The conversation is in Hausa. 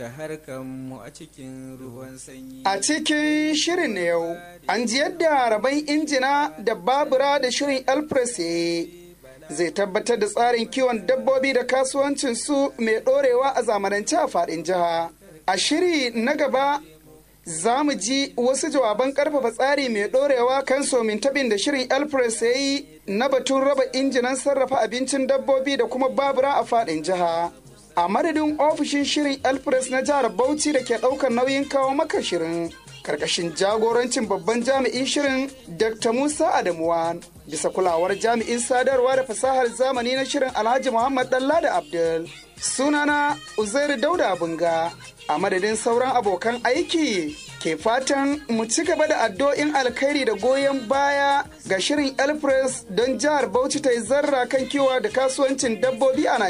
da harkanmu a cikin ruwan sanyi. A cikin shirin na yau, an ji yadda rabon injina da babura da shirin Elpress zai tabbatar da tsarin kiwon dabbobi da kasuwancin su mai ɗorewa a zamanance a faɗin jiha. A shiri na gaba za mu ji wasu jawaban karfafa tsari mai ɗorewa kan somin tabin da shirin Elpress ya yi na batun raba injinan sarrafa abincin dabbobi da kuma babura a faɗin jiha. A madadin ofishin shirin Elpress na jihar Bauchi da ke ɗaukar nauyin kawo maka shirin. Karkashin jagorancin babban jami'in shirin Dr. Musa Adamuwa bisa kulawar jami'in sadarwa da fasahar zamani na shirin Alhaji Muhammad Dalla da Abdul. Sunana Uzairu Dauda Bunga a madadin sauran abokan aiki ke fatan mu ci gaba da addu'o'in alkhairi da goyon baya ga shirin Elpress don jihar Bauchi ta yi zarra kan kiwa da kasuwancin dabbobi a